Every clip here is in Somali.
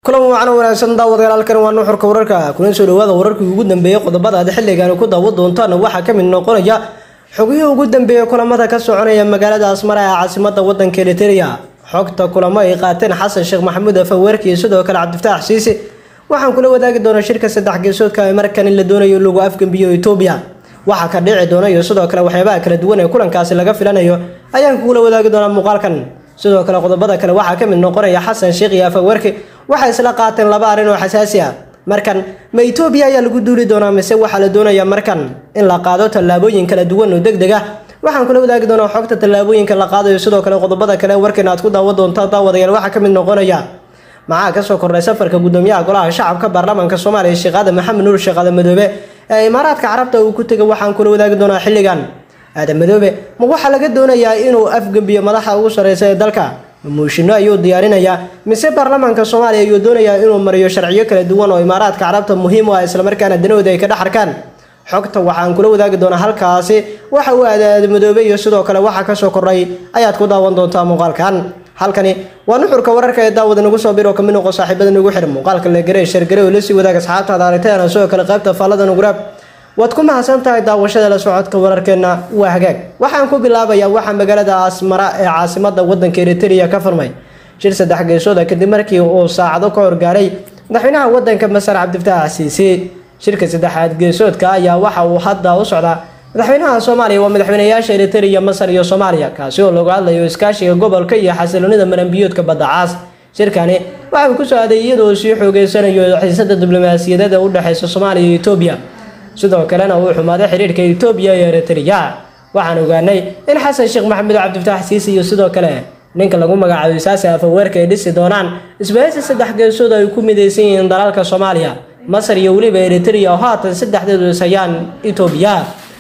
kulan wacan wanaagsan daawadayaal halkan waa nuxurka wararka kuna soo dhawaada wararkii ugu dambeeyey qodobada aad xilligan ku daawan doontaan waxaa ka mid noqonaya xogihii ugu dambeeyey kulamada ka soconaya magaalada asmara ee caasimada wadanka eriteria xogta kulamo ay qaateen xasan sheekh maxamuud afaweerki iyo sidoo kale cabdifataax siise waxaan kula wadaagi doonaa shirka saddex geesoodka ee markan in la doonayo lagu afgembiyo etoobiya waxaa ka dhici doona iyo sidoo kale waxyaabaha kala duwan ee kulankaasi laga filanayo ayaan kugula wadaagi doonaa muuqaalkan sidoo kale qodobada kale waxaa ka mid noqonaya xasan sheekh iyo afaweerki waxay isla qaateen laba arrin oo xasaasi ah markan ma etoobiya ayaa lagu duuli doonaa mise waxaa la doonayaa markan in la qaado tallaabooyin kala duwan oo deg deg ah waxaan kula wadaagi doonaa xogta tallaabooyinka la qaadayo sidoo kale qodobada kale warkan aad ku daawan doontaa daawadayaal waxaa ka mid noqonaya maxaa kasoo kordhay safarka gudoomiyaha golaha shacabka baarlamaanka soomaaliya sheekh aadan maxamed nuur sheekh aadan madoobe ee imaaraadka carabta uu ku tegay waxaan kula wadaagi doonaa xilligan aadan madoobe ma waxaa laga doonayaa inuu afgembiyo madaxa ugu sareysa ee dalka mushino ayuu diyaarinayaa mise baarlamaanka soomaaliya ayuu doonayaa inuu mariyo sharciyo kala duwan oo imaaraadka carabta muhiim u ah islamarkaana danahooda ay ka dhex arkaan xogta waxaan kula wadaagi doonaa halkaasi waxa uu aadaada madoobe iyo sidoo kale waxa kasoo kordhay ayaad ku daawan doontaa muuqaalkan halkani waa nuxurka wararka ee daawada nagu soo biro kamid noqo saaxiibada nagu xihan muuqaalka la garey shargare oo lasii wadaag asxaabtaada aragtayana sidoo kale qaybta faallada nuguraab waad ku mahadsan tahay daawashada la socodka wararkeena waa hagaag waxaan ku bilaabayaa waxaa magaalada asmara ee caasimada wadanka eriteria ka furmay shir saddex geesooda kadib markii uu saacado ka horgaaray madaxweynaha wadanka masar cabdifataax siise shirka saddexaad geesoodka ayaa waxa uu hadda u socdaa madaxweynaha soomaaliya waa madaxweynayaasha eriteria masar iyo soomaaliya kaasi oo lagu hadlayo iskaashiga gobolka iyo xasiloonida maranbiyoodka badda caas shirkani waxa uu kusoo aaday iyadoo sii xoogeysanayo xiisada diblomaasiyadeed ee u dhexeysa soomaaliya iyo etoobiya sidoo kalena uu xumaaday xiriirka etoobiya iyo eriteria waxaan ogaanay in xasan sheekh maxamed cabdifataax siisi iyo sidoo kale ninka lagu magacaabo isaasi afaweerka ay dhisi doonaan isbahaysi saddex geesood ay ku midaysan yihiin dalalka soomaaliya masar iyo weliba eriteria oo haatan saddexdeedu ishayaan etoobiya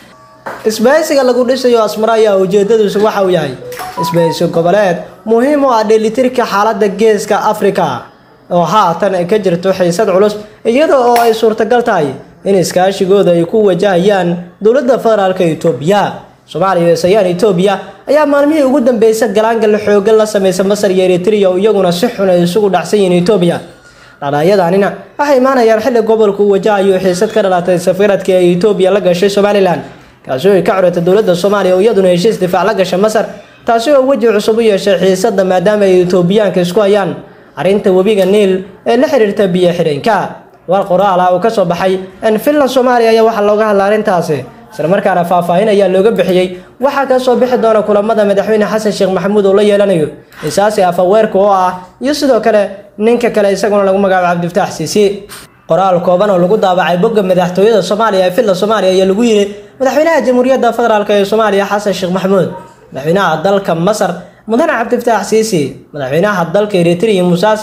isbahaysiga lagu dhisayo asmara ayaa ujeedadiisu waxa uu yahay isbahaysi goboleed muhiim u ah dheelitirka xaaladda geeska afrika oo haatan ay ka jirto xiisad culus iyada oo ay suurtagal tahay in iskaashigooda ay ku wajahayaan dowladda federaalka etoobiya soomaaliya iyo sayaan etoobiya ayaa maalmihii ugu dambeysay galaangal xoogan la sameysa masar iyo eriteria oo iyaguna si xun ay isugu dhacsan yihiin etoobiya dhadhaayadanina waxay imaanayaan xilli gobolku uu wajahayo xiisad ka dhalatay safiiradkii ay etoobiya la gashay somalilan kaasi oo ay ka curatay dowladda soomaaliya oo iyaduna heshiis difaac la gashay masar taasi oo weji cusub u yeeshay xiisadda maadaama ay etoobiyaanka isku hayaan arrinta webiga niil ee la xiriirta biyo xidheenka war qoraal ah oo kasoo baxay finland soomaaliya ayaa waxaa looga hadla arrintaasi islamarkaana faahfaahin ayaa looga bixiyey waxaa kasoo bixi doona kulamada madaxweyne xasan sheekh maxamuud oo la yeelanayo isaasi afaweerka oo ah iyo sidoo kale ninka kale isaguna lagu magacaabo cabdifataax siisi qoraal kooban oo lagu daabacay bogga madaxtooyada soomaaliya ee finland soomaaliya ayaa lagu yiri madaxweynaha jamhuuriyadda federaalk ee soomaaliya xasan sheekh maxamuud madaxweynaha dalka masar mudane cabdifataax siisi madaxweynaha dalka eritrea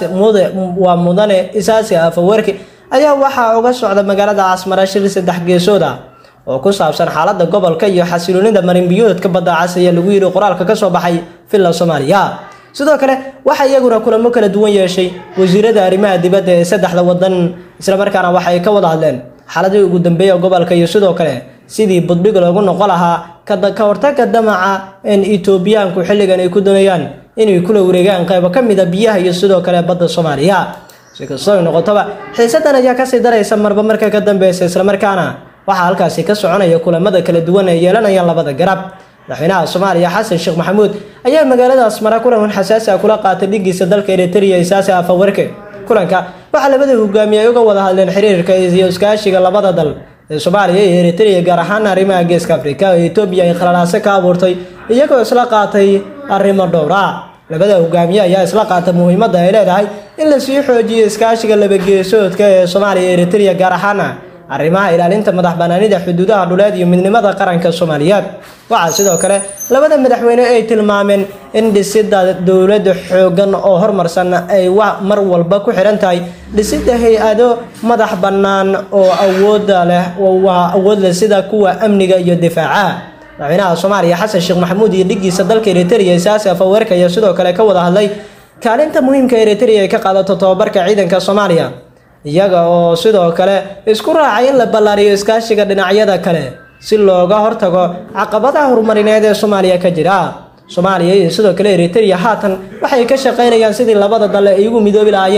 waa mudane isaasi afaweerki ayaa waxaa uga socda magaalada casmara shir saddex geesood ah oo ku saabsan xaaladda gobolka iyo xasiloonida marinbiyoodka badda cas ayaa lagu yidhi qoraalka kasoo baxay finland soomaaliya sidoo kale waxaa iyaguna kulamo kala duwan yeeshay wasiirada arrimaha dibadda ee saddexda wadan islamarkaana waxay ka wada hadleen xaaladii ugu dambeeya gobolka iyo sidoo kale sidii budbig loogu noqon lahaa ka hortaga damaca in etoobiyaanku xilligan ay ku doonayaan inay kula wareegaan qaybo ka mida biyaha iyo sidoo kale badda soomaaliya si kastoo ay noqotoba xiisadan ayaa kasii daraysa marba marka ka dambeysa islamarkaana waxaa halkaasi ka soconaya kulamada kala duwan ay yeelanayaan labada garab madaxweynaha soomaaliya xasan sheekh maxamuud ayaa magaalada asmara kulan xasaasi ah kula qaatay dhigiisa dalka eriteria isaasi afawerke kulanka waxaa labada hogaamiye ay uga wada hadleen xiriirka iyo iskaashiga labada dal ee soomaaliya iyo eriteria gaar ahaan arrimaha geeska afrika oo etoobiya ay khalalaase ka abuurtay iyagoo isla qaatay arrimo dhowra labada hogaamiye ayaa isla qaatay muhiimadda ay leedahay in lasii xoojiyo iskaashiga labageesoodka ee soomaaliya iyo eriteria gaar ahaana arrimaha ilaalinta madax banaanida xuduudaha dhuleed iyo midnimada qaranka soomaaliyeed waxaa sidoo kale labada madaxweyne ay tilmaameen in dhisida dowlada xoogan oo horumarsan ay mar walba ku xihan tahay dhisida hay-ado madax bannaan oo awooda leh waa awood leh sida kuwa amniga iyo difaaca madaxweynaha soomaaliya xasan sheekh maxamuud iyo dhigiisa dalka eriteria isaasi afaweerka ayaa sidoo kale ka wada hadlay kaalinta muhiimka eriteria ay ka qaadato tobabarka ciidanka soomaaliya iyaga oo sidoo kale isku raacay in la ballaariyo iskaashiga dhinacyada kale si looga hortago caqabadaha horumarineed ee soomaaliya ka jira soomaaliya iyo sidoo kale eriteria haatan waxay ka shaqaynayaan sidii labada dal ay ugu midoobi lahaayeen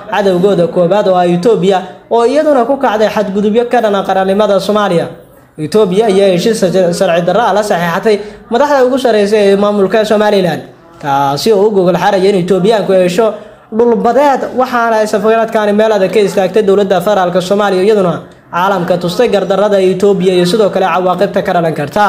cadowgooda koobaad oo ah etoobiya oo iyaduna ku kacday xadgudubyo ka dhana qarannimada soomaaliya etoobiya ayaa heshiis sharci darro ah la saxiixatay madaxda ugu sarreysa ee maamulka somalilan kaasi oo u gogol xaraya in etoobiyaanku hesho dhulbadeed waxaana ay safaradkaani meel adag ka istaagtay dowladda federaalk soomaaliya iyaduna caalamka tustay gardarrada etoobiya iyo sidoo kale cawaaqibta ka dhalan karta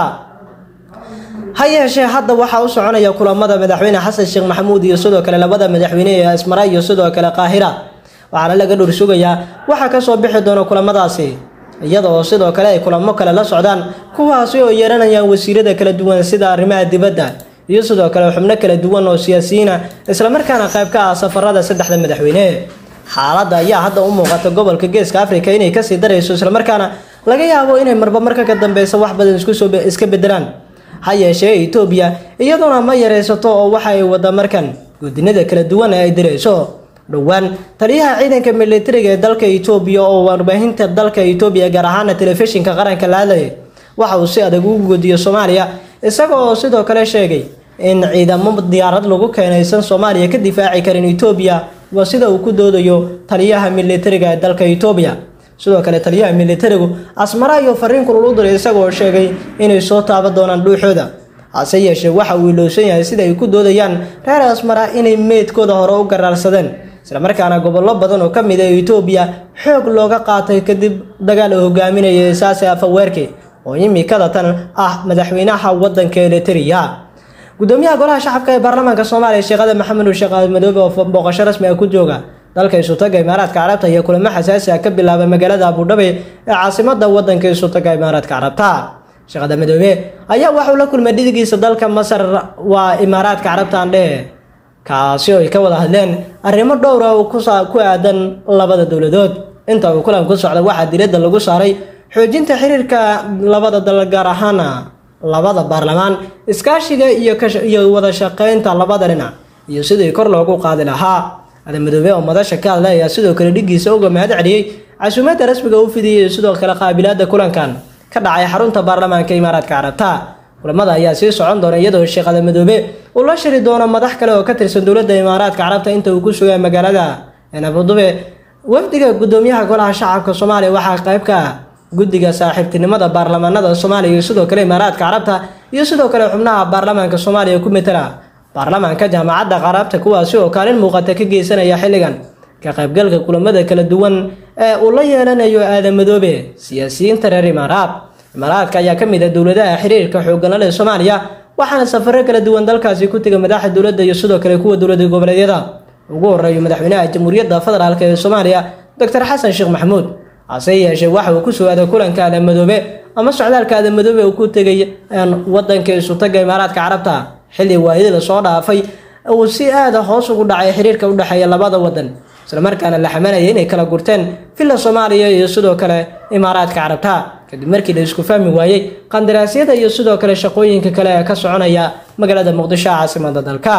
ha yeeshee hadda waxaa u soconaya kulamada madaxweyne xasan sheekh maxamuud iyo sidoo kale labada madaxweyne ee asmara iyo sidoo kale qaahira waxaana laga dhur sugayaa waxaa kasoo bixi doona kulamadaasi iyada oo sidoo kale ay kulamo kale la socdaan kuwaasi oo yeeranayaan wasiirada kala duwan sida arrimaha dibadda iyo sidoo kale xubno kala duwan oo siyaasiyiina islamarkaana qayb ka ah safarada saddexda madaxweyne xaaladda ayaa hadda u muuqata gobolka geeska afrika inay kasii darayso islamarkaana laga yaabo inay marba marka ka dambeysa wax badan iskusoo iska bedelaan ha yeeshee etoobiya iyaduna ma yareysato oo waxa ay wada markan gudinada kala duwan ee ay dirayso dhowaan taliyaha ciidanka militariga ee dalka etoobiya oo warbaahinta dalka etoobiya gaar ahaana telefishinka qaranka la hadlayay waxa uu si adag ugu godiyo soomaaliya isaga oo sidoo kale sheegay in ciidamo diyaarad lagu keenaysan soomaaliya ka difaaci karin etoobiya waa sida uu ku doodayo taliyaha militariga ee dalka etoobiya sidoo kale taliyaha militarigu asmara iyo fariin kulul u diray isagaoo sheegay inay soo taaban doonaan dhuuxooda hase yeeshee waxa uu ilowsan yahay sida ay ku doodayaan reer asmara inay meydkooda hore u garaarsadeen islamarkaana gobollo badan oo ka mid ah etoobiya xoog looga qaatay kadib dagaal uu hogaaminaya isaase afaweerke oo imikada tan ah madaxweynaha wadanka eliteria gudoomiyaha golaha shacabka ee baarlamaanka soomaaliya sheekhada maxamed sheekh madoobe oo booqasho rasmi ah ku jooga dalka isutaga imaaraadka carabta iyo kulamo xasaasi ah ka bilaabay magaalada abudhabi ee caasimada wadanka isutaga imaaraadka carabta sheekhada madoobe ayaa waxauu la kulmay dhidigiisa dalka masar waa imaaraadka carabta andhehe kaasi oo ay ka wada hadleen arrimo dhowra oo ku aadan labada dowladood inta uu kulan ku socda waxaa diradda lagu saaray xoojinta xiriirka labada dal gaar ahaana labada baarlamaan iskaashiga iyo wada shaqeynta labada dhinac iyo sidii kor loogu qaadi lahaa adamadoobe oo madasha ka hadla ayaa sidoo kale dhigiisa uga mahad celiyey casuumadda rasmiga u fidiyay sidoo kale qaabilaada kulankan ka dhacay xarunta baarlamaanka imaaraadka carabta kulamada ayaa sii socon doona iyadoo sheekh adamadoobe uu la shiri doono madax kale oo ka tirsan dowladda imaaraadka carabta inta uu ku sugaya magaalada abudube wafdiga gudoomiyaha golaha shacabka soomaaliya waxaa qayb ka ah guddiga saaxiibtinimada baarlamaanada soomaaliya iyo sidoo kale imaaraadka carabta iyo sidoo kale xubnaha baarlamaanka soomaaliya ku metela baarlamaanka jaamacadda carabta kuwaasi oo kaalin muuqata ka geysanaya xilligan ka qaybgalka kulamada kala duwan ee uu la yeelanayo aadamadoobe siyaasiyiinta reer imaaraad imaaraadka ayaa ka mid ah dowladaha xiriirka xooggana leh soomaaliya waxaana safaro kala duwan dalkaasi ku tegay madaxa dowladda iyo sidoo kale kuwa dowlada goboleedyada ugu horeeyo madaxweynaha jamhuuriyadda federaalk ee soomaaliya doctor xasan sheekh maxamuud hase yeeshee waxa uu ku sugaaday kulanka aadamadoobe ama socdaalka aadamadoobe uu ku tegay wadanka isutaga imaaraadka carabta xilli waayadii lasoo dhaafay uu si aada hoos ugu dhacay xiriirka udhexeeya labada wadan islamarkaana la xamanaya inay kala gurteen villa soomaaliya iyo sidoo kale imaaraadka carabta kadib markii la isku fahmi waayey qandaraasyada iyo sidoo kale shaqooyinka kale ee ka soconaya magaalada muqdisho caasimada dalka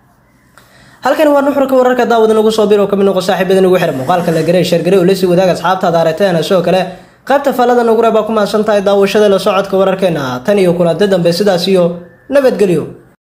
halkani waa nuxurka wararka daawada nagu soo bir oo kamid noqo saaxiibada nagu xira muuqaalka la garay sheergaray oo lasii wadaag asxaabtaada aragteena sidoo kale qaybta faallada nagu reebaa ku mahadsan tahay daawashada la socodka wararkeena tan iyo kulanti dambe sidaas iyo nabadgelyo